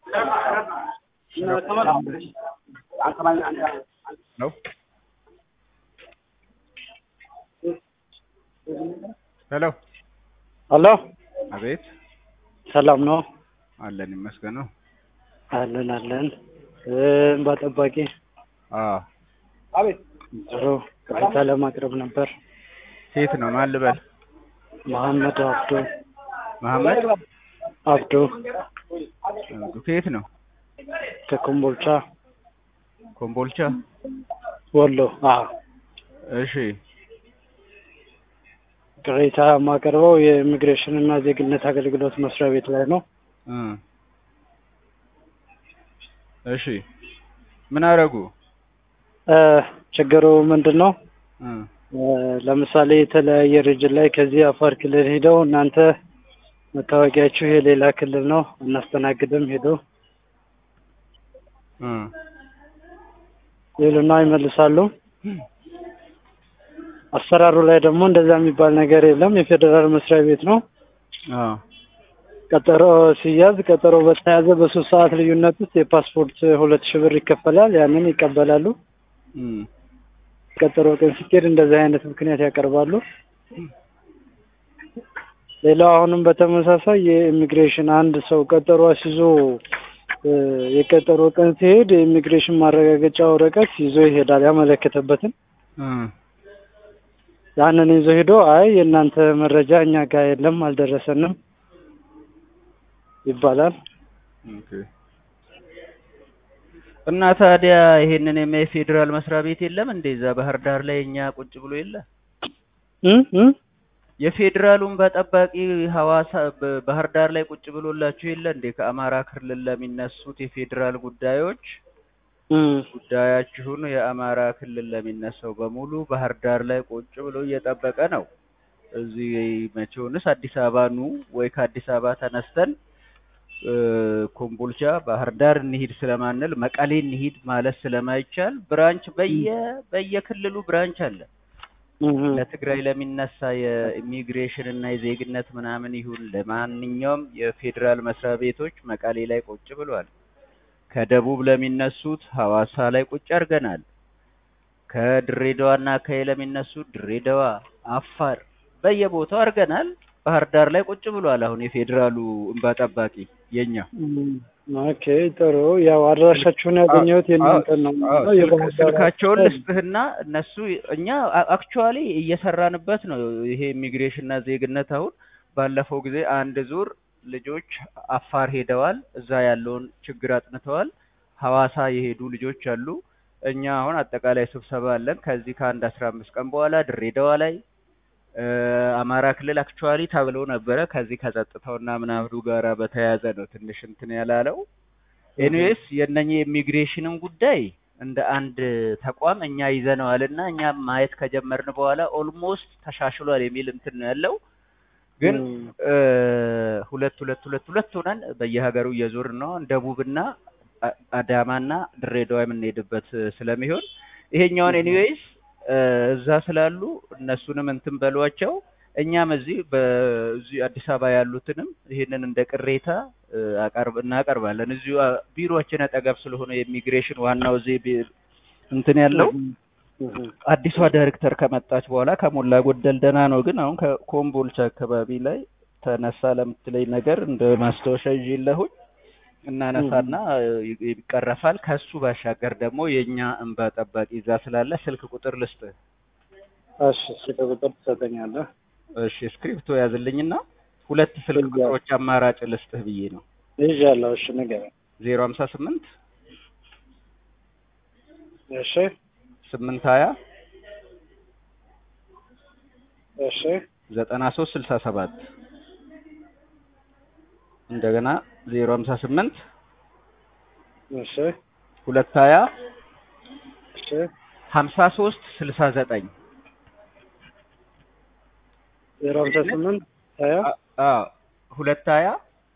ነው ሄሎ ሄሎ አቤት ሰላም ነው? አለን ይመስገነው አለን አለን። እንባ ጠባቂ አዎ አቤት። ጥሩ ቅሬታ ለማቅረብ ነበር። ሴት ነው ማን ልበል መሐመድ አብዶ መሐመድ አብዶ አብዱ ከየት ነው ከኮምቦልቻ ኮምቦልቻ ወሎ። አዎ እሺ ቅሬታ የማቀርበው የኢሚግሬሽን እና ዜግነት አገልግሎት መስሪያ ቤት ላይ ነው። እ እሺ ምን አደረጉ እ ችግሩ ምንድን ነው? እ እ ለምሳሌ የተለያየ ሪጅን ላይ ከዚህ አፋር ክልል ሄደው እናንተ መታወቂያችሁ የሌላ ክልል ነው እናስተናግድም ሄዶ እ ይሉና ይመልሳሉ። አሰራሩ ላይ ደግሞ እንደዛ የሚባል ነገር የለም። የፌዴራል መስሪያ ቤት ነው። አዎ ቀጠሮ ሲያዝ ቀጠሮ በተያዘ በሶስት ሰዓት ልዩነት ውስጥ የፓስፖርት ሁለት ሺህ ብር ይከፈላል። ያንን ይቀበላሉ። እ ቀጠሮ ቀን ሲኬድ እንደዚህ አይነት ምክንያት ያቀርባሉ። ሌላው አሁንም በተመሳሳይ የኢሚግሬሽን አንድ ሰው ቀጠሮ አስይዞ እ የቀጠሮ ቀን ሲሄድ የኢሚግሬሽን ማረጋገጫ ወረቀት ይዞ ይሄዳል ያመለከተበትን እ ያንን ይዞ ሄዶ አይ የእናንተ መረጃ እኛ ጋር የለም አልደረሰንም ይባላል። ኦኬ እና ታዲያ ይሄንን የሚያይ ፌዴራል መስሪያ ቤት የለም እንዴ? እዛ ባህር ዳር ላይ እኛ ቁጭ ብሎ የለ እ እ የፌዴራሉን በጠባቂ ሐዋሳ በ- ባህር ዳር ላይ ቁጭ ብሎላችሁ የለ እንዴ? ከአማራ ክልል ለሚነሱት የፌዴራል ጉዳዮች እ ጉዳያችሁን የአማራ ክልል ለሚነሳው በሙሉ ባህር ዳር ላይ ቁጭ ብሎ እየጠበቀ ነው። እዚህ መቼውንስ አዲስ አበባ ኑ ወይ ከአዲስ አበባ ተነስተን እ ኮምቦልቻ ባህር ዳር እንሂድ ስለማንል መቀሌ እንሂድ ማለት ስለማይቻል ብራንች በየ በየክልሉ ብራንች አለ። እ ለትግራይ ለሚነሳ የኢሚግሬሽን እና የዜግነት ምናምን ይሁን ለማንኛውም የፌዴራል መስሪያ ቤቶች መቀሌ ላይ ቁጭ ብሏል። ከደቡብ ለሚነሱት ሐዋሳ ላይ ቁጭ አድርገናል። ከድሬዳዋ እና ከየ ለሚነሱት ድሬዳዋ፣ አፋር በየቦታው አድርገናል። ባህር ዳር ላይ ቁጭ ብሏል። አሁን የፌዴራሉ እንባ ጠባቂ የኛ ኦኬ ጥሩ። ያው አድራሻችሁን ያገኘሁት የእናንተን ነው። አዎ፣ ስልክ- የባህር ዳር ስልካቸውን አካባቢ። ልስጥህና እነሱ እኛ አክቹዋሊ እየሰራንበት ነው። ይሄ ኢሚግሬሽን እና ዜግነት አሁን ባለፈው ጊዜ አንድ ዙር ልጆች አፋር ሄደዋል። እዛ ያለውን ችግር አጥንተዋል። ሐዋሳ የሄዱ ልጆች አሉ። እኛ አሁን አጠቃላይ ስብሰባ አለን ከዚህ ከአንድ አስራ አምስት ቀን በኋላ ድሬዳዋ ላይ እ አማራ ክልል አክቹዋሊ ተብሎ ነበረ። ከዚህ ከጸጥታውና ምናምኑ ጋራ በተያያዘ ነው ትንሽ እንትን ያላለው። ኤኒዌይስ የእነኚህ ኢሚግሬሽንን ጉዳይ እንደ አንድ ተቋም እኛ ይዘነዋል እና እኛ ማየት ከጀመርን በኋላ ኦልሞስት ተሻሽሏል የሚል እንትን ነው ያለው። ግን ም፣ እ ሁለት ሁለት ሁለት ሁለት ሆነን በየሀገሩ እየዞርን ነው ደቡብና አ- አዳማና ድሬዳዋ የምንሄድበት ስለሚሆን ይሄኛውን ኤኒዌይስ እዛ ስላሉ እነሱንም እንትን በሏቸው። እኛም እዚህ በዚህ አዲስ አበባ ያሉትንም ይሄንን እንደ ቅሬታ እ አቀርብ እናቀርባለን። እዚሁ አ- ቢሮአችን አጠገብ ስለሆነ የኢሚግሬሽን ዋናው እዚህ ቢ- እንትን ያለው እ እ አዲሷ ዳይሬክተር ከመጣች በኋላ ከሞላ ጎደል ደህና ነው። ግን አሁን ከኮምቦልቻ አካባቢ ላይ ተነሳ ለምትለኝ ነገር እንደ ማስታወሻ ይዤለሁኝ እናነሳና ይ- ይቀረፋል። ከሱ ባሻገር ደግሞ የእኛ እንባ ጠባቂ እዛ ስላለ ስልክ ቁጥር ልስጥህ። እሺ ስልክ ቁጥር ትሰጠኛለህ? እሺ ስክሪፕቶ ያዝልኝና ሁለት ስልክ እዛ። ቁጥሮች አማራጭ ልስጥህ ብዬ ነው። ይዣለሁ። እሺ ንገረኝ። ዜሮ ሀምሳ ስምንት እሺ ስምንት ሀያ እሺ ዘጠና ሶስት ስልሳ ሰባት እንደገና ዜሮ ሀምሳ ስምንት እሺ ሁለት ሀያ እሺ ሀምሳ ሶስት ስልሳ ዘጠኝ ዜሮ ሀምሳ ስምንት ሀያ ሁለት ሀያ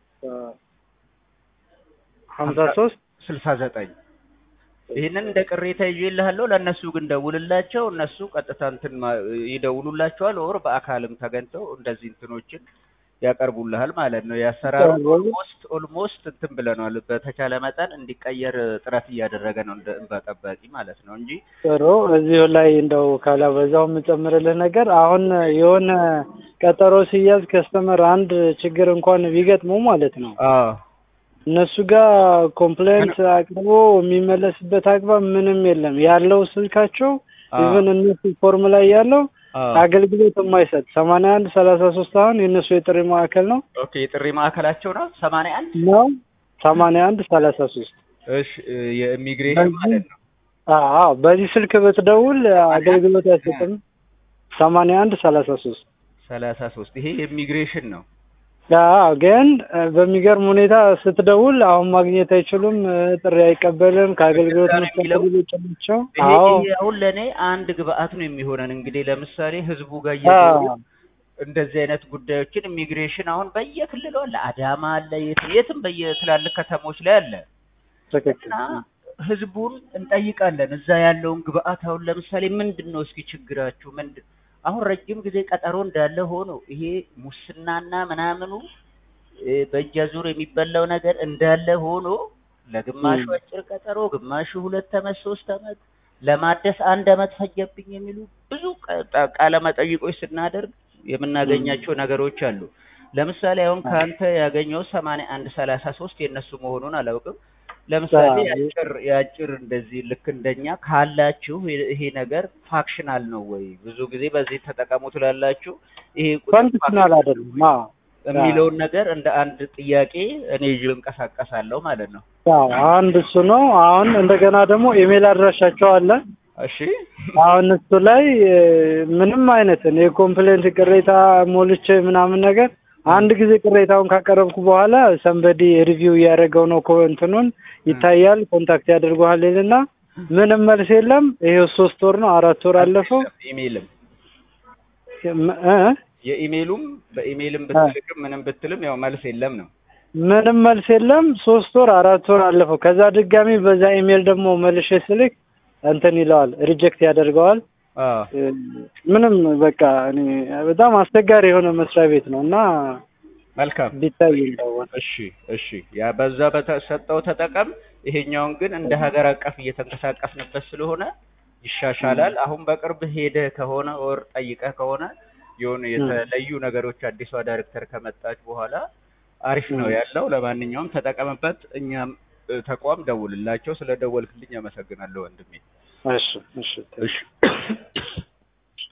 ሀምሳ ሶስት ስልሳ ዘጠኝ ይህንን እንደ ቅሬታ ይዤልሃለሁ። ለእነሱ ግን ደውልላቸው። እነሱ ቀጥታ እንትን ማ- ይደውሉላቸዋል። ወር በአካልም ተገኝተው እንደዚህ እንትኖችን ያቀርቡልሃል ማለት ነው። የአሰራሩ ጥሩ። ኦልሞስት ኦልሞስት እንትን ብለናል። በተቻለ መጠን እንዲቀየር ጥረት እያደረገ ነው እንደ እንባ ጠባቂ ማለት ነው እንጂ ጥሩ እዚሁ ላይ እንደው ካላበዛው የምጨምርልህ ነገር አሁን የሆነ ቀጠሮ ሲያዝ ከስተመር አንድ ችግር እንኳን ቢገጥመው ማለት ነው አዎ እነሱ ጋር ኮምፕሌንት አቅርቦ የሚመለስበት አግባብ ምንም የለም። ያለው ስልካቸው አዎ ኢቨን እነሱ ፎርም ላይ ያለው አዎ አገልግሎት የማይሰጥ ሰማንያ አንድ ሰላሳ ሶስት አሁን የእነሱ የጥሪ ማዕከል ነው ኦኬ የጥሪ ማዕከላቸው ነው ሰማንያ አንድ ነው ሰማንያ አንድ ሰላሳ ሶስት እሺ የኢሚግሬሽን ማለት ነው አዎ በዚህ ስልክ ብትደውል አገልግሎት አይሰጥም። ሰማንያ አንድ ሰላሳ ሶስት ሰላሳ ሶስት ይሄ የኢሚግሬሽን ነው። አዎ ግን እ፣ በሚገርም ሁኔታ ስትደውል አሁን ማግኘት አይችሉም፣ እ፣ ጥሪ አይቀበልም፣ ከአገልግሎት እንደዛ ነው መስጠት የሚለው? ውጭ ናቸው። ይሄ አዎ ይሄ አሁን ለእኔ አንድ ግብአት ነው የሚሆነን። እንግዲህ ለምሳሌ ህዝቡ ጋር አዎ እየዞሩ እንደዚህ አይነት ጉዳዮችን ኢሚግሬሽን አሁን በየክልሉ አለ፣ አዳማ አለ፣ የትም የትም በየትላልቅ ከተሞች ላይ አለ ትክክል። እና ህዝቡን እንጠይቃለን። እዛ ያለውን ግብአት አሁን ለምሳሌ ምንድን ነው እስኪ ችግራችሁ ምንድን አሁን ረጅም ጊዜ ቀጠሮ እንዳለ ሆኖ ይሄ ሙስናና ምናምኑ እ፣ በእጅ አዙር የሚበላው ነገር እንዳለ ሆኖ ለግማሹ ም። አጭር ቀጠሮ፣ ግማሹ ሁለት አመት ሶስት አመት ለማደስ አንድ አመት ፈጀብኝ የሚሉ ብዙ ቃ- ቃ- ቃለ መጠይቆች ስናደርግ የምናገኛቸው ነገሮች አሉ። ለምሳሌ አሁን ከአንተ ያገኘው ሰማንያ አንድ ሰላሳ ሶስት የእነሱ መሆኑን አላውቅም። ለምሳሌ አዎ የአጭር የአጭር እንደዚህ ልክ እንደኛ ካላችሁ ይሄ ይሄ ነገር ፋክሽናል ነው ወይ? ብዙ ጊዜ በዚህ ተጠቀሙ ትላላችሁ። ይሄ ቁጥር ኮንዲሽናል ፋክሽናል አይደለም። ነው አዎ አዎ የሚለውን ነገር እንደ አንድ ጥያቄ እኔ ይዤ እንቀሳቀሳለሁ ማለት ነው። አዎ አንድ እሱ ነው። አሁን እንደገና ደግሞ ኢሜል አድራሻቸው አለ። እሺ አሁን እሱ ላይ እ፣ ምንም አይነት እኔ ኮምፕሌንት ቅሬታ ሞልቼ ምናምን ነገር አንድ ጊዜ ቅሬታውን ካቀረብኩ በኋላ ሰንበዲ ሪቪው እያደረገው ነው እኮ እንትኑን ይታያል፣ ኮንታክት ያደርገዋል ይልና ምንም መልስ የለም። ይሄው ሶስት ወር ነው አራት ወር አለፈው። ኢሜልም ም- እ? የኢሜሉም በኢሜልም አ፣ ብትልክም ምንም ብትልም ያው መልስ የለም ነው። ምንም መልስ የለም። ሶስት ወር አራት ወር አለፈው። ከዛ ድጋሚ በዛ ኢሜል ደግሞ መልሼ ስልክ እንትን ይለዋል፣ ሪጀክት ያደርገዋል። አዎ እ፣ ምንም በቃ እኔ በጣም አስቸጋሪ የሆነ መስሪያ ቤት ነው እና መልካም ቢታይ እንደሆነ እሺ እሺ ያ በዛ በተሰጠው ተጠቀም። ይሄኛውን ግን እንደ ሀገር አቀፍ እየተንቀሳቀስንበት ስለሆነ ይሻሻላል። አሁን በቅርብ ሄደህ ከሆነ ወር ጠይቀህ ከሆነ የሆኑ የተለዩ ነገሮች አዲሷ ዳይሬክተር ከመጣች በኋላ አሪፍ ነው ያለው። ለማንኛውም ተጠቀምበት። እኛም እ፣ ተቋም ደውልላቸው። ስለ ደወልክልኝ አመሰግናለሁ ወንድሜ። እሺ እሺ እሺ